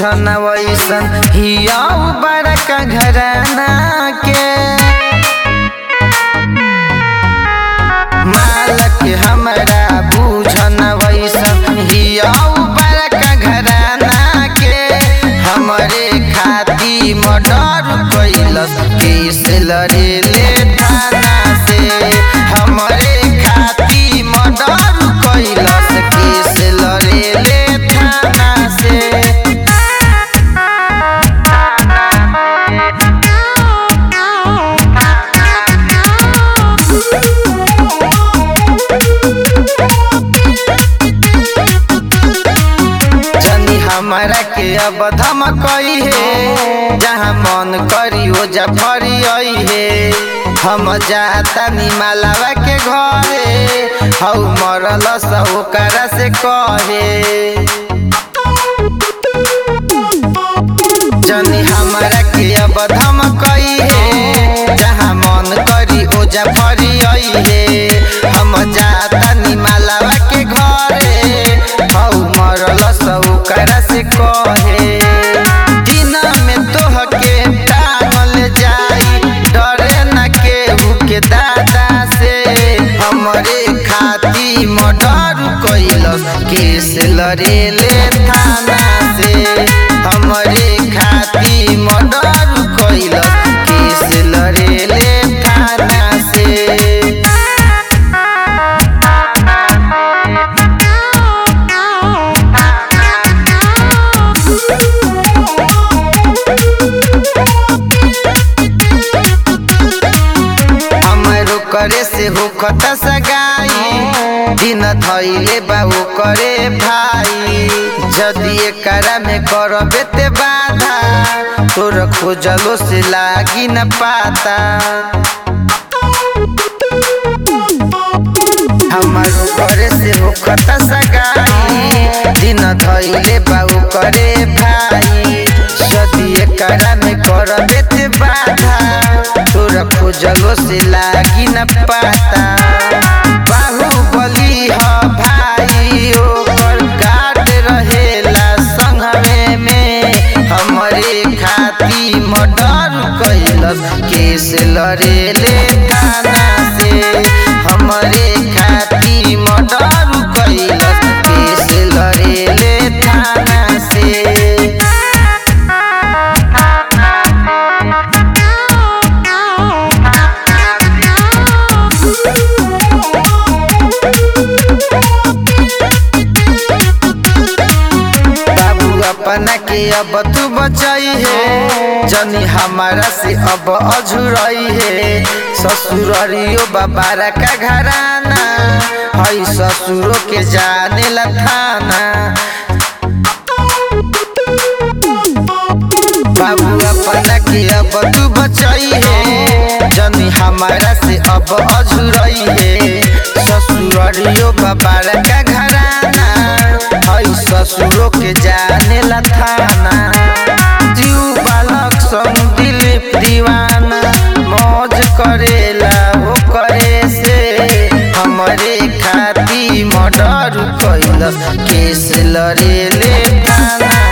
बुझन वैसन हिया बड़का घराना के मालक हमरा बुझन वैसन हिया बड़का घराना के हमरे खाती मर्डर कैलस केस लड़ेले थाना से हमरे खाती मर्डर कैलस केस लड़ेले थाना से जनी हमारा के अब धमकई है जहाँ मन करी ओ जफरी आई है हम जाता निमालावा के घरे हऊ मरल ओकरा से कहे जनी हमारा के अब धमकई है जहाँ मन करी ओ जफरी आई है हम जाता निमालावा के घरे हऊ मरल ओकरा से कहे दिन में तोह के टांगल जाई डरे न केहू के दादा से हमरे खाती मर्डर कैलस केस लड़ेले थाना से हमरे खाती मर्डर कैलस केस लड़ेले थाना से हमरो करे से होखत सगाई दिन धैले बाबू करे भाई जदि एकरा में करबे ते बाधा तोर खोजलो से लागी न पाता हमारो करे से होखत सगाई दिन धैले बाबू करे भाई जदि एकरा में करबे ते बाधा तोरा खोजलो से लागी न पाता बाहुबली ह भाई ओकर गार्ड रहेला संघवे में हमरे खाती मर्डर कैलस केस लड़ेले थाना से हमरे खाती मर्डर कैलस केस लड़ेले थाना से बाबू अपना के अब तू बचाई है जनी हमारा से अब अझुरई है ससुररियो बाबारा का घराना हई ससुरो के जाने ला थाना बाबू अपना के अब तू बचाई है जनी हमारा से अब अझुरई है ससुररियो बाबारा का घराना हई ससुरो के जाने ला थाना जीव बालक संग दिलीप दीवाना मौज करेला हो करे से हमरे खाती मर्डर कैलस केस लड़ेले थाना